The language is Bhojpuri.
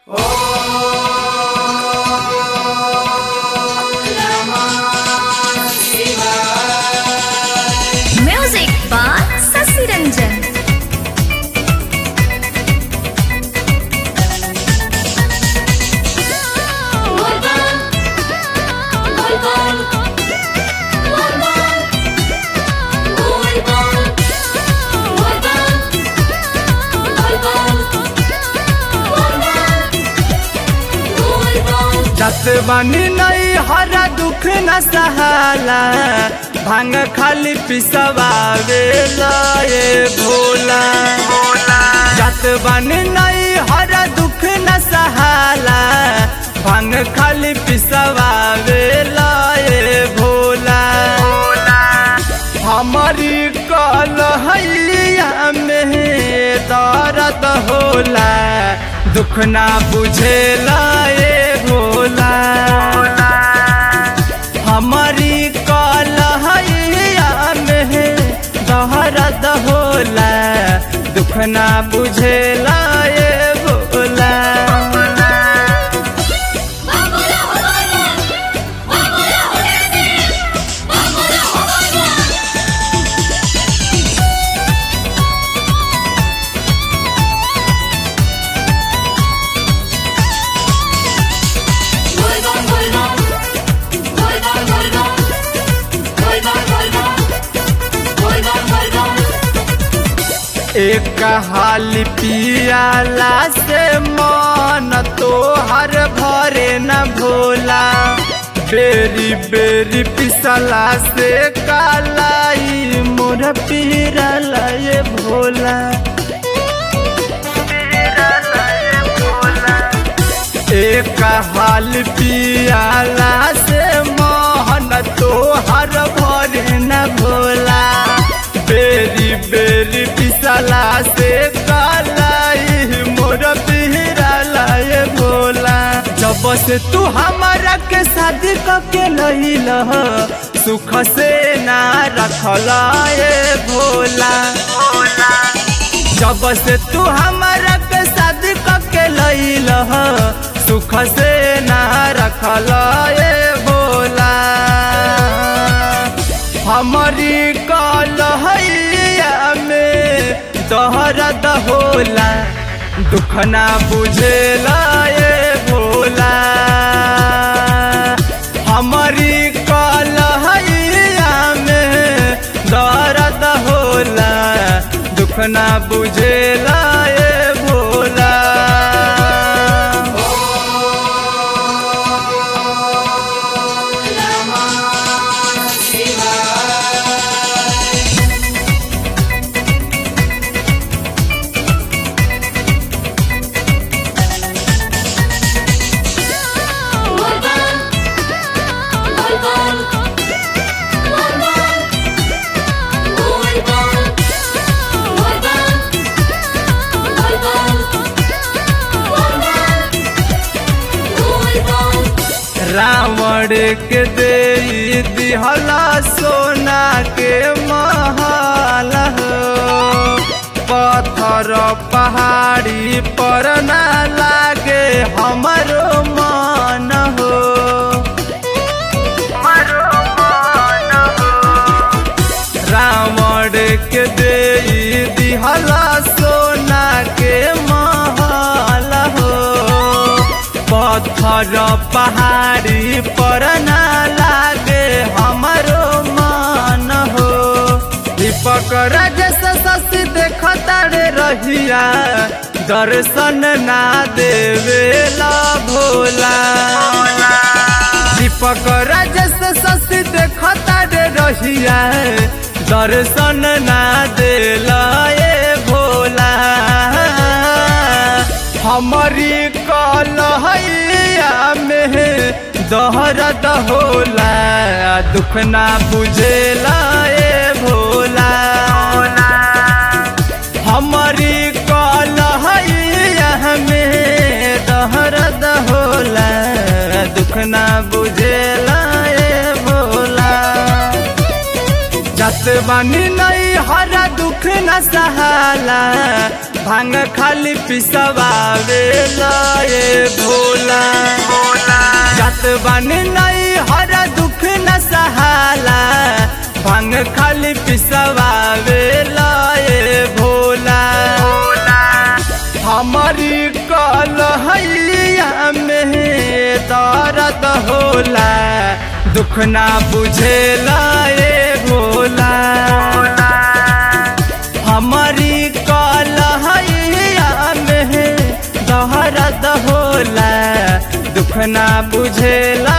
Music by Sasi Ranjan. जत बनी नहीं हरा दुख न सहाला भांग खाली पिसवावे लाए भोला जत बनी नहीं हरा दुख न सहाला भांग खाली पिसवावे लाए भोला हमारी कलहैया में दर्द होला दुख ना बुझेला ए भोला हमारी कलहैया में दर्द होला दुख ना बुझेला ए भोला एक हाल पियाला से मन तो हर भरे न भोला बेरी बेरी पिसला से कालाई मोर पीरला ये भोला एक हाल पियाला से मोहन तो हर भरे न भोला बेरी बेरी पिसला से कालाई मोर पिहराला ये भोला जब से तू हमारा के शादी के लहिल सुख से ना रखला ये भोला जब से तू हमारा के शादी के लैल सुख से ना रखल ये बोला हमारी कलहैया में दहरद होला दुख ना बुझेला ये भोला हमारी कलहैया में दर्द होला दुख ना बुझेला ये भोला रावण के दे दिहला सोना के महल हो पत्थर पहाड़ी पर ना लागे हमरो मन हो रावण के दे दिहला सोना के महल हो पत्थर पहाड़ी पर ना लागे हमरो मन हो दीपक राजस शशि देखता रे रहिया दर्शन ना देवेला भोला दीपक राजस शशि देखता रे रहिया दर्शन ना देला ए भोला हमारी कलहैया में दहरद होला दुख ना बुझेला ए भोला हमारी कलहैया में दहरद होला दुख ना बुझेला ए भोला जत बानी नहीं हरा दुख न सहाला भांग खाली पिसवावे लए भोला जात बन नहीं हरा दुख न सहाला भांग खाली पिसवावे लए भोला हमारी कलहैया में दर्द होला दुख ना बुझेला ए भोला हमारी कलहैया में दर्द होला दुख ना बुझेला